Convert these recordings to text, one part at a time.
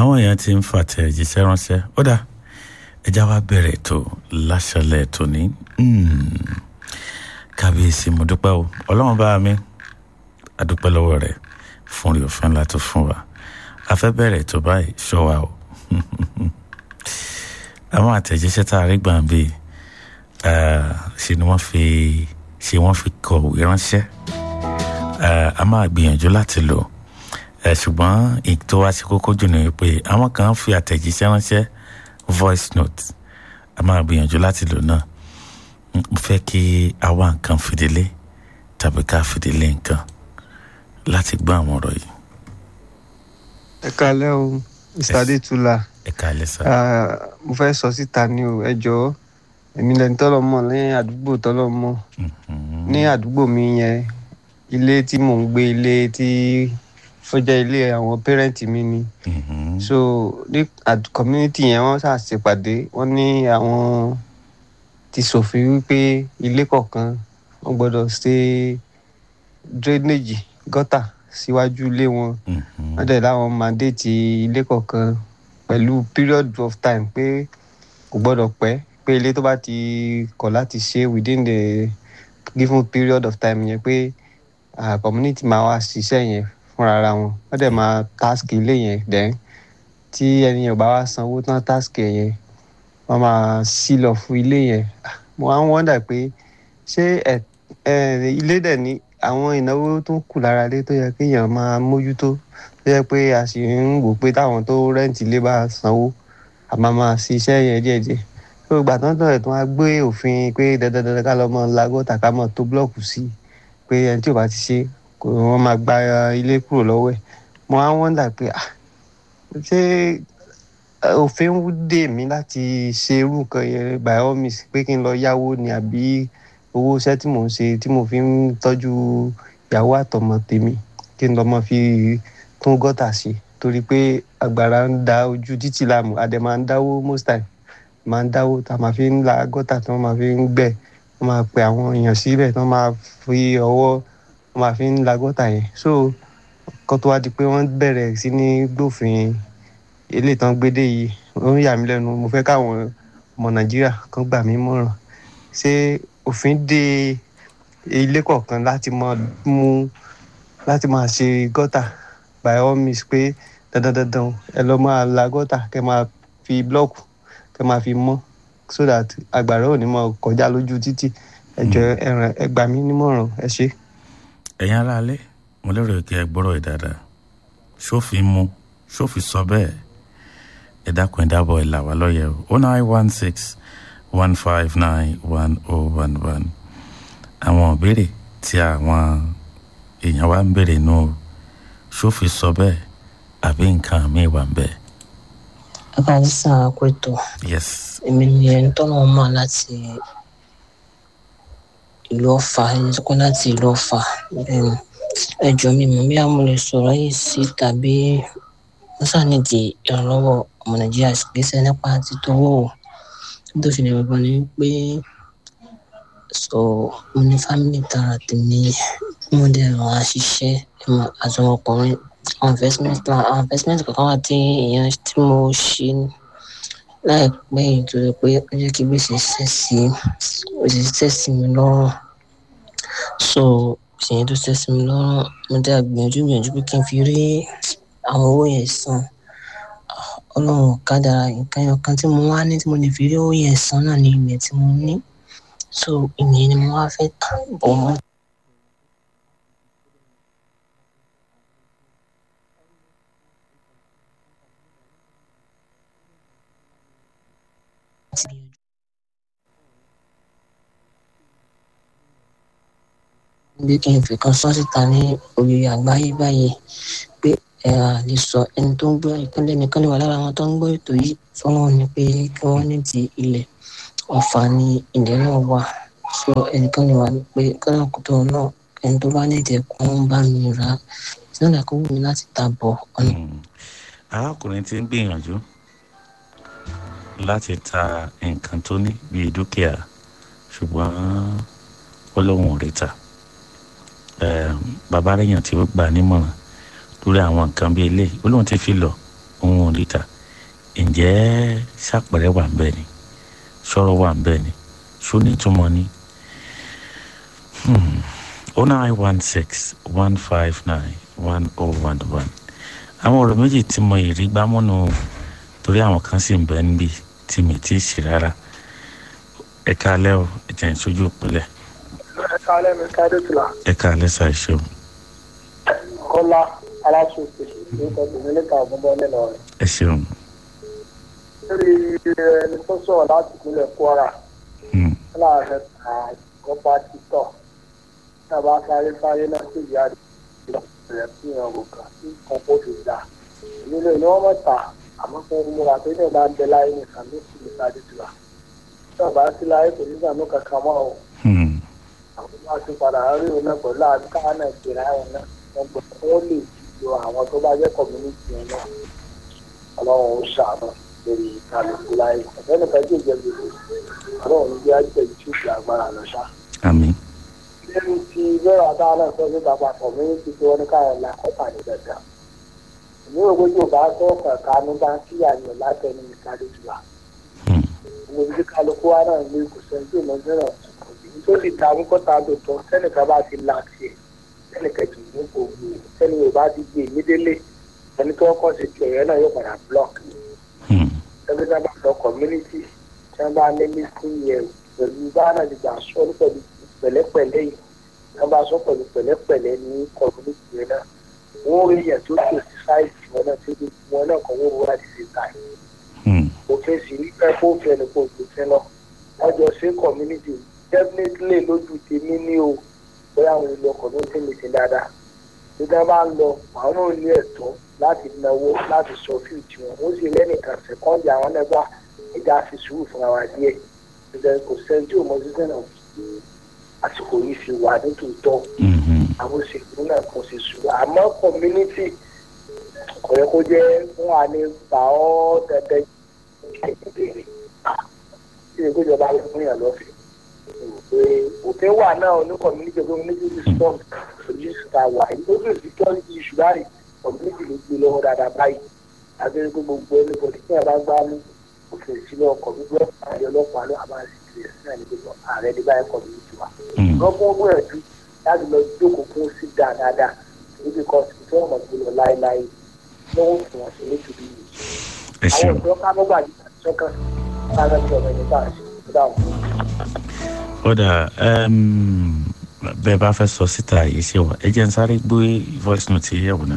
àwọn èèyàn ti ń fàtẹ̀jíṣẹ́ ránṣẹ́ ó dà ẹja wa bẹ̀rẹ̀ ètò láṣẹlẹ̀ ètò ní kábíyèsí mo dúpẹ́ o ọlọ́run bá mi adúpẹ́ lọ́wọ́ rẹ̀ fún rí òfin ńlá tó fún wa a fẹ́ bẹ̀rẹ̀ ètò báyìí ṣọ́ wa o àwọn àtẹ̀jíṣẹ́ tá a rí gbà ń bí ṣe ni wọ́n fi ṣe wọ́n fi kọ̀wé ránṣẹ́ a máa gbìyànjú láti lò ṣùgbọ́n tó wá sí kókó jù ní pé àwọn kan fi àtẹ̀jíṣẹ́ ránṣẹ́ voice note a máa gbìyànjú láti lò náà mo fẹ́ kí a wá nǹkan fìdílé tàbí ká fìdílé nǹkan láti gbọ́ àwọn ọ̀rọ̀ yìí. ẹ kalẹ́ o mr adétúlà ẹ kalẹ́ sá. mo fẹ́ sọ síta ní o ẹ jọ̀ọ́ èmi lẹni tọ́lọ̀ mọ̀ ní àdúgbò tọ́lọ̀ mọ̀ ní àdúgbò mi yẹn ilé tí mò ń gbé ilé tí ó jẹ́ ilé àwọn pẹ́rẹ́ǹtì mi ni so ní community yẹn wọ́n ṣàṣepàdé wọ́n ní àwọn ti ṣòfin wípé ilé kọ̀ọ̀kan wọ́n gbọ́dọ̀ ṣe drainage gọ́tà síwájú ilé wọn wọ́n dẹ̀ láwọn mandate ilé kọ̀ọ̀kan pẹ̀lú period of time pé kò gbọ́dọ̀ pẹ́ pé ilé tó bá ti kọ̀ láti ṣe within the given period of time yẹn pé uh, community máa wá ṣiṣẹ́ yẹn fúnra ara wọn wọ́n dẹ̀ máa task ilé yẹn then tí ẹni yẹn ò bá wá sanwó tán task yẹn wọ́n máa sílọ fún ilé yẹn mo wá ń wọ́ndà pé ṣé ilé dẹ̀ ní àwọn ìnáwó tó kù lára ilé tó yẹ kéèyàn máa mójútó tó yẹ pé a sì ń wò pé táwọn tó rẹ́ǹtì ilé bá sanwó àmọ́ máa ṣiṣẹ́ yẹn díẹ̀díẹ̀ tó gbà tán tán ẹ̀ tó wá gbé òfin pé dandandandan ká lọ́ mọ́ lagọ́ta ká mọ́ tó blọ́ọ̀kù sí pé ẹni tí ò bá ti ṣe wọ́n máa gba ilé kúrò lọ́wọ́ ẹ̀ mo wá ń wọ́ndà pé ṣé òfin ń dè mí láti ṣe irú nǹkan yẹn by all means pé kí n lọ yáwó ni àbí owó iṣẹ́ tí mò ń ṣe tí mo fi ń tọ́jú ìyàwó àtọmọ tèmi kí n lọ mọ fi tún gọ́tà ṣe torí pé agbára ń da ojú títì láàmú adẹ máa ń dáwó most time máa ń dáwó tá a máa fi ń la gọ́tà tí wọ́n máa fi ń gbẹ́ wọ́n máa pe àwọn èèyàn síbẹ̀ tí wọ́n máa fi ọwọ́ wọ́n máa fi ń la gọ́tà yẹn so kó tó wá di pé wọ́n bẹ̀rẹ̀ sí ní gbófin eléyìí tán gbédè yìí ó ń yà mí lẹ́nu mo fẹ́ káwọn ọmọ nàìjíríà kan gbà mí mọ̀ràn ṣé òfin dé ilé kọ̀ọ̀kan láti máa mú láti máa ṣe gọ́tà by all means pé dandan dandan ẹ lọ máa la gọ́tà kẹ máa fi blọ́ọ̀kù kẹ máa fi mọ́ so that àgbàrá ò ní máa kọjá lójú títì ẹ jọ̀ọ́ ẹ̀ràn ẹ gbà mí nímọ̀ràn ẹ ṣé. ẹ̀yin aráalé mo lérò kí ẹ gbọ́rọ̀ ẹ̀ dáadáa ṣófin mu ṣófin sọ bẹ́ẹ̀ ẹ dákun ẹ dábọ̀ ẹ là wá lọ́yẹ̀ o nine one six one five nine one oh one one àwọn ìbéèrè tí àwọn èèyàn wa ń béèrè nù o ṣófin sọ bẹ́ẹ̀ àbí nǹkan míì wà ń bẹ̀. akáàdì sàn àpètò yes èmi ni ẹni tọ́nà mọ̀ láti ìlú ọ̀fà ẹni tó kọ́ láti ìlú ọ̀fà ẹjọ́ mi mọ̀ bí àwọn lè sọ̀rọ̀ yìí sí tàbí wọ́n ṣàníjì ìrànlọ́wọ́ ọmọ nàìjíríà gbèsè nípa títọ́wọ́ o tó fi lè gbọ́n ni pé so mo ní fámìlì tara tèmi mo dẹ̀ ràn á ṣiṣẹ́ àti ọmọkùnrin àwọn investment plan àwọn investment kankan wà tí èèyàn tí mo ṣe láìpẹ́ yìí tó yẹ pé ó jẹ́ kí gbèsè ṣẹ̀ sí ó sì ṣẹ̀ sí mi lọ́rùn so ìṣẹ̀yìn tó ṣẹ̀ sí mi lọ́rùn mo dẹ̀ gbìyànjú gbìyànjú pé kí n fi rí àwọn owó yẹn san ọlọ́run kádàrá nǹkan ẹyọ kan tí mo wá ní tí mo lè fi rí owó yẹn san náà ní ilẹ̀ tí mo ní so ìyẹn ni mo wá fẹ́ tà bọ̀ mọ́. bí kí n fi kan sọ síta ní orí àgbáyé báyìí pé ẹ à lè sọ ẹni tó ń gbọ́ ìpínlẹ̀ nìkan lè wà lára àwọn tó ń gbọ́ ètò yìí fọlọ́run ni pé kí wọ́n ní ti ilẹ̀ ọ̀fà ni ilẹ̀ náà wà so ẹnìkan lè wà ní pé kọ́nà kótó náà ẹni tó bá ní ìdẹ̀ kó ń bá mi rà á sínú àkókò mi láti ta bọ̀ ọ̀nà. arákùnrin ti ń gbìyànjú láti ta nǹkan tó ní bíi dúkìá ṣùgbọ́n ó lóun ò rí ta bàbá rẹ̀yàn tí ó gbà nímọ̀ràn lórí àwọn nǹkan bíi ilé ó lóun ti fi lọ òun ò rí ta ǹjẹ́ ṣàpẹrẹ wà ń bẹ ni sọ̀rọ̀ wà ń bẹ ni ṣó nítumọ̀ ni oh nine one six one five nine one oh one one àwọn ọ̀rọ̀ méjì tí mo yìí rí gbámúnú torí àwọn kan sì ń bẹ níbí tí mi ti ṣe rárá ẹ káalẹ́ o ẹ jẹ́ ìṣojú ìpínlẹ̀ ẹ káalẹ́ mi káde tìlà ẹ káalẹ́ ṣàìṣeun kọ́lá aláṣọ̀tì ní tọ́jú níta ọ̀gbọ́n nínú rẹ̀. ẹ ṣeun lórí ẹni tó sọ̀rọ̀ láti ìpínlẹ̀ kwara Hmm, láàrin àgọ́pá títọ̀ tábà sáré sáré náà sì yá rẹ̀ sí ìrànwọ́ kan tí nǹkan kó fi dà nílò ní wọ́n mọ̀ta àmọ́ fún múra pé ní ìbá ń bẹ láyé nìkan ló sì ní káde tìlà tí ọba sí láyé kò ní sànú kankan mọ́ ọ́ hmm, àwọn bá ti padà rí òun náà pẹ̀lú àdúgbò náà ìgbéra ẹ̀wọ̀n náà wọ́n gbọ́ wọ́n lè lo àwọn tó bá jẹ́ community yẹn náà ọlọ́run ó ṣàánú lórí kálukú láyé ọ̀gbẹ́ni kan tí ò jẹ́ gbèsè ọlọ́run bí ajẹ́ tí ó fi agbára lọ ṣá. àmín lẹ́nu tí bẹ́ẹ̀ àtàwọn náà sọ nípa papọ̀ community tí wọ́n ní káyọ̀ la kọ́ta ní dandan. èmi ò gbójú ò bá tó kankan ní bá kí àyàn látẹnu ìkádé jù wá. Hmm, mo ti kálukú wa náà ní kò sẹ́ni tí ò mọ fẹ́ràn tó sì ta amúkọ́ta tó tọ́ sẹ́nìkan bá ti la tiẹ̀ sẹ́nìkan kì í ní kò gbé sẹ́ni yóò bá ti gbé nídélé ẹni tó kọ́ sí tiẹ̀ yẹn náà yóò padà block hmm, ẹgbẹ́ tá a bá sọ community tí wọ́n bá ní listing yẹn pẹ̀lú bá náà ti gbà sọ ní pẹ̀lú pẹ̀lẹ́pẹ̀lẹ́ yìí tí wọ́n bá sọ pẹ̀lú pẹ̀lẹ́pẹ̀lẹ́ ní community yẹn náà wọ́n rí yẹn tó tó sí sáìtì wọn náà tí wọn náà kọ́ wọ́n wọ́n láti ṣe táyì hmm, òfin sì rí pé kó fẹ́ ni kó gbèsè lọ wọ́n jọ ṣe community definitely lójú tèmi ní o bóyá àwọn ìlú ọkọ̀ ló ń tẹ̀lé sí dáadáa nígbà bá ń lọ àwọn náà ní ẹ̀tọ́ láti náwó láti sọ fíìtì wọn ó sì lẹ́nìkan sẹ́kọ́ndì àwọn nẹ́gbà ẹja fi sùúrù fúnra wa díẹ̀ nígbà kò sẹ́ni tí ò mọ sísẹ́ náà àsìkò yìí fi wà nítòótọ́ hmm, hmm. àwọn òṣèlú náà kò sì sùúrù àmọ́ community kò yẹ kó jẹ́ fún wa ní gbà ọ́ dandan ìbéèrè tí ìwé ìjọba ló fún yàn lọ́fẹ̀ẹ́ pé òfin wà náà ní community community response solution ta wà yìí ó sì security issue báyìí community ló gbé lọ́wọ́ dáadáa báyìí àgbẹ̀rẹ̀ pé gbogbo ẹni bọ̀dí tí yàrá gbá mú òfin ìsílẹ̀ ọkọ̀ gbogbo àyè ọlọ́pàá ló àbá sí ìrẹ̀ sí náà ní gbogbo ààrẹ ní báyìí community wa Hmm. lọ́gbọ́n gbìyànjú láti lọ jókòó fún sí dáadáa níbi kan sí tí wọ́n mọ̀ gbé lọ láéláé lọ́wọ́ fún wọn sí nítorí ẹ àwọn ṣeun ìjọ ká mọ́gbà yìí sọ́kàn lára tí ọmọ ẹni bá ṣe tó dáhùn. kódà um, bẹ́ẹ̀ bá fẹ́ sọ síta yìí ṣe wà ẹ jẹ́ n sáré gbé voice note yẹ̀ wò náà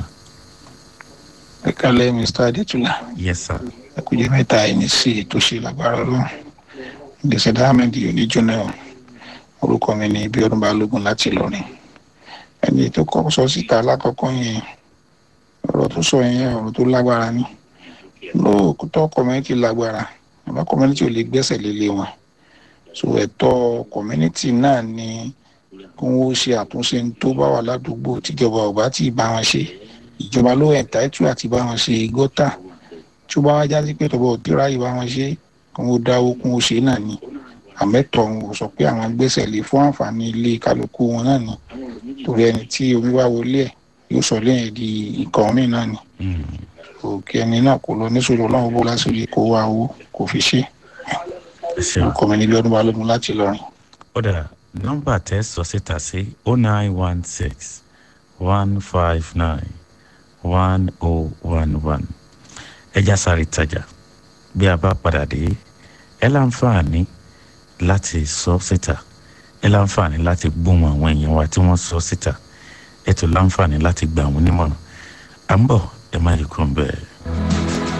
ẹ kálẹ̀ mr adétúlá yes sir ẹ kú jẹ́ mẹ́ta ẹni sí ètò ṣe lágbára ọlọ́run gbèsè diamond yóò ní jóná o orúkọ mi ní ibi ọdún balógun láti ìlọrin ẹni tó kọ́ sọ síta lákọ̀ọ́kọ́ yẹn ọ̀rọ̀ tó sọ yẹn ọ̀rọ̀ tó lágbára ni lóòótọ́ community lágbára àmọ́ community ò lè gbẹ́sẹ̀ lélẹ̀ wọn so ẹ̀tọ́ community náà ni kí wọ́n ṣe àtúnṣe tó bá wà ládùúgbò tíjọba ò bá tí ì bá wọn ṣe ìjọba ló ẹ̀ńtáìtù àti bá wọn ṣe gọ́tà tí ó bá wá jáde pé tọ́bọ̀ òkúra yìí bá wọn ṣe kí wọ́n dáwó kún ó ṣe náà ni àmẹ́tọ̀ wọn ò sọ pé àwọn gbẹ́sẹ̀ lé fún àǹfààní ilé kálukú wọn náà ni torí ẹni tí omi wá wọlé ẹ̀ yóò sọ lẹ́yìn di nǹkan míì náà ni Hmm, òkè ẹni náà kò lọ níṣòro ọlọ́run bó lásìrí kó wá owó kò fi ṣe ẹ ṣeun ọkọ mi níbi ọdún balógun láti lọrin. kódà nọ́mbà tẹ́ sọ síta sí oh nine one six one five nine one oh one one ẹ já sáré tajà bí a bá padà dé ẹ láǹfààní láti sọ síta ẹ láǹfààní láti gbóhùn àwọn èèyàn wa tí wọ́n sọ síta ẹ tún láǹfààní láti gbà wọ́n nímọ̀ràn à ń bọ̀ ẹ má yí kúrò ń bẹ́ẹ̀.